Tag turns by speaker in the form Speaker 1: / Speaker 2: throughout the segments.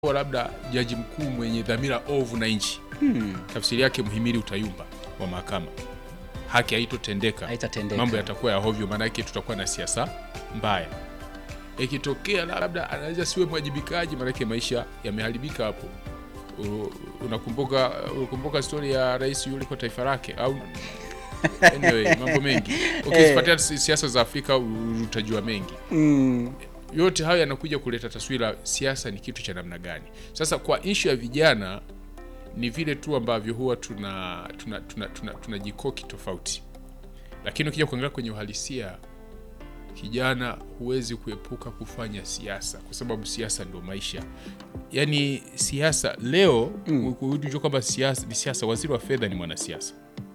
Speaker 1: kuwa labda jaji mkuu mwenye dhamira ovu na nchi,
Speaker 2: Hmm.
Speaker 1: tafsiri yake mhimili utayumba wa mahakama, haki haitotendeka,
Speaker 2: Haitatendeka.
Speaker 1: mambo yatakuwa ya hovyo, maanake tutakuwa na siasa mbaya. Ikitokea labda anaweza siwe mwajibikaji, maanake maisha yameharibika hapo. U- Unakumbuka unakumbuka stori ya rais yule kwa taifa lake au anyway, mambo mengi ukizifuatia si- siasa za Afrika u- utajua mengi
Speaker 2: Mm.
Speaker 1: yote hayo yanakuja kuleta taswira siasa ni kitu cha namna gani. Sasa kwa ishu ya vijana ni vile tu ambavyo huwa tuna tuna, tuna, tuna, tuna jikoki tofauti, lakini ukija kuangalia kwenye uhalisia, kijana huwezi kuepuka kufanya siasa kwa sababu siasa ndio maisha. Yaani siasa leo mm. kujua kwamba siasa ni siasa. Waziri wa fedha ni mwanasiasa,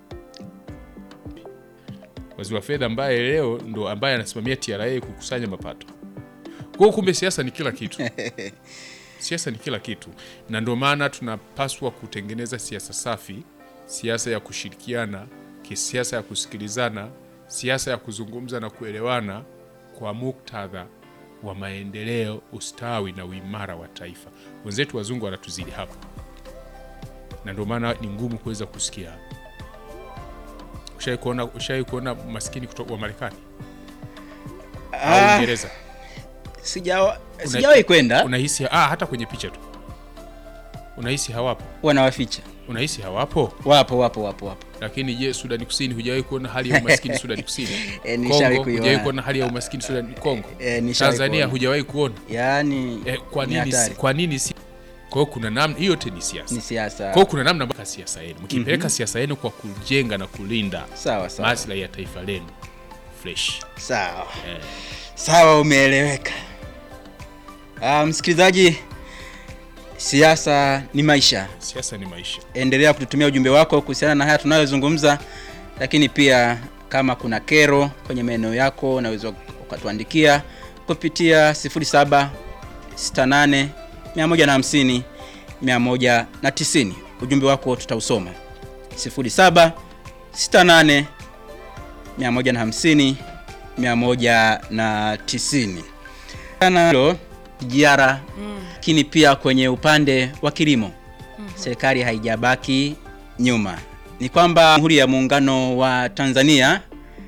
Speaker 1: waziri wa fedha ambaye leo ndo ambaye anasimamia TRA kukusanya mapato kwa hiyo kumbe siasa ni kila kitu. siasa ni kila kitu, na ndio maana tunapaswa kutengeneza siasa safi, siasa ya kushirikiana, kisiasa ya kusikilizana, siasa ya kuzungumza na kuelewana kwa muktadha wa maendeleo, ustawi na uimara wa taifa. Wenzetu wazungu wanatuzidi hapa, na ndio maana ni ngumu kuweza kusikia. Ushawahi kuona, ushawahi kuona maskini kutoka wa Marekani au
Speaker 2: Ah,
Speaker 1: Uingereza?
Speaker 2: sijawa- sijawahi kwenda
Speaker 1: unahisi ah, hata kwenye picha tu unahisi hawapo,
Speaker 2: wanawaficha
Speaker 1: unahisi hawapo.
Speaker 2: wapo wapo wapo wapo
Speaker 1: Lakini je, Sudani Kusini, hujawahi kuona hali ya umaskini Sudani Kusini?
Speaker 2: Eh, nishawahi
Speaker 1: Kongo,
Speaker 2: kuiona.
Speaker 1: hujawahi kuona hali ya umaskini Sudani Kongo?
Speaker 2: Eh, nishawahi
Speaker 1: Tanzania
Speaker 2: kuona.
Speaker 1: hujawahi kuona?
Speaker 2: yaani
Speaker 1: Eh, kwa
Speaker 2: ni
Speaker 1: nini si,
Speaker 2: hatari.
Speaker 1: kwa nini si? Kwa hiyo kuna namna hiyo, yote ni siasa.
Speaker 2: ni siasa
Speaker 1: Kwa hiyo kuna namna mpaka siasa yenu mkipeleka siasa yenu kwa kujenga na kulinda
Speaker 2: sawa sawa
Speaker 1: maslahi ya taifa lenu fresh.
Speaker 2: sawa
Speaker 1: Eh.
Speaker 2: sawa umeeleweka Ah, msikilizaji siasa ni maisha
Speaker 1: Siasa ni maisha.
Speaker 2: endelea kututumia ujumbe wako kuhusiana na haya tunayozungumza lakini pia kama kuna kero kwenye maeneo yako unaweza ukatuandikia kupitia 0768 150 190 ujumbe wako tutausoma 0768 150 190 sana hilo jiara lakini pia kwenye upande wa kilimo serikali haijabaki nyuma. Ni kwamba Jamhuri ya Muungano wa Tanzania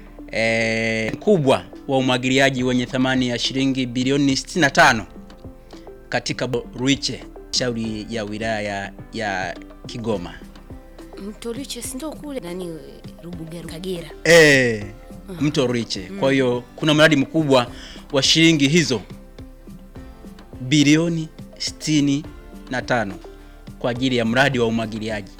Speaker 2: eh, mkubwa wa umwagiliaji wenye thamani ya shilingi bilioni 65 katika Bo- Ruiche, shauri ya wilaya ya Kigoma.
Speaker 3: Mto Ruiche si ndio kule nani Rubugero Kagera.
Speaker 2: Eh, mto Ruiche. Kwa hiyo kuna mradi mkubwa wa shilingi hizo bilioni 65 kwa ajili ya mradi wa umwagiliaji.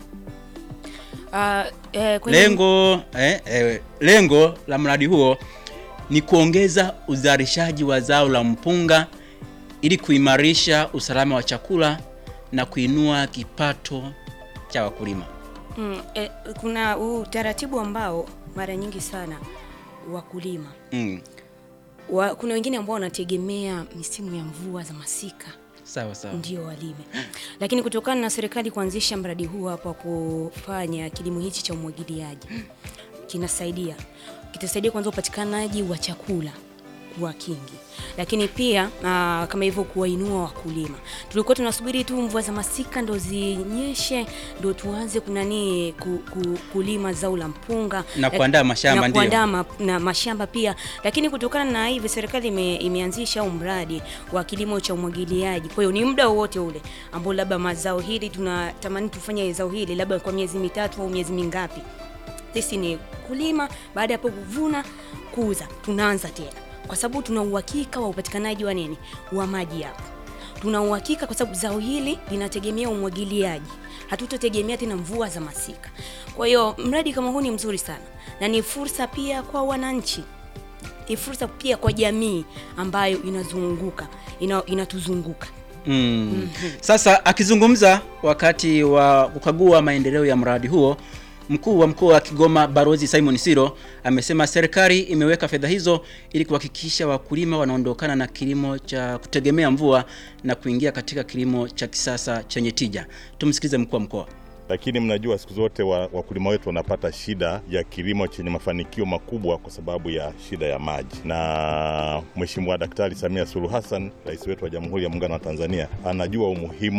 Speaker 3: Ah, eh, kwenye-
Speaker 2: Lengo eh, eh, lengo la mradi huo ni kuongeza uzalishaji wa zao la mpunga ili kuimarisha usalama wa chakula na kuinua kipato cha wakulima.
Speaker 3: mm, eh, kuna utaratibu ambao mara nyingi sana wakulima
Speaker 2: Mm.
Speaker 3: wa, kuna wengine ambao wanategemea misimu ya mvua za masika
Speaker 2: Sawa sawa.
Speaker 3: ndio walime, lakini kutokana na serikali kuanzisha mradi huu hapa kufanya kilimo hichi cha umwagiliaji kinasaidia kitasaidia kwanza upatikanaji wa chakula kuwa kingi, lakini pia aa, kama hivyo kuwainua wakulima. Tulikuwa tunasubiri tu mvua za masika ndo zinyeshe ndo tuanze kunani ku, ku, kulima zao la mpunga
Speaker 2: Na
Speaker 3: Lak-
Speaker 2: kuandaa mashamba,
Speaker 3: na
Speaker 2: ndio.
Speaker 3: kuandaa ma, na mashamba pia, lakini kutokana na hivi serikali ime, imeanzisha huu mradi wa kilimo cha umwagiliaji. Kwa hiyo ni muda wowote ule ambao labda mazao hili tunatamani tufanye zao hili labda kwa miezi mitatu au miezi mingapi, sisi ni kulima, baada ya hapo kuvuna, kuuza, tunaanza tena, kwa sababu tuna uhakika wa upatikanaji wa nini, wa maji hapo tuna uhakika kwa sababu zao hili linategemea umwagiliaji, hatutategemea tena mvua za masika. Kwa hiyo mradi kama huu ni mzuri sana na ni fursa pia kwa wananchi, ni fursa pia kwa jamii ambayo inazunguka ina, inatuzunguka.
Speaker 2: Mm. Sasa akizungumza wakati wa kukagua maendeleo ya mradi huo, mkuu wa mkoa wa Kigoma Barozi Simon Siro amesema serikali imeweka fedha hizo ili kuhakikisha wakulima wanaondokana na kilimo cha kutegemea mvua na kuingia katika kilimo cha kisasa chenye tija. Tumsikilize mkuu wa mkoa.
Speaker 4: lakini mnajua siku zote wa- wakulima wetu wanapata shida ya kilimo chenye mafanikio makubwa kwa sababu ya shida ya maji, na Mheshimiwa Daktari Samia Suluhu Hassan, rais wetu wa Jamhuri ya Muungano wa Tanzania, anajua umuhimu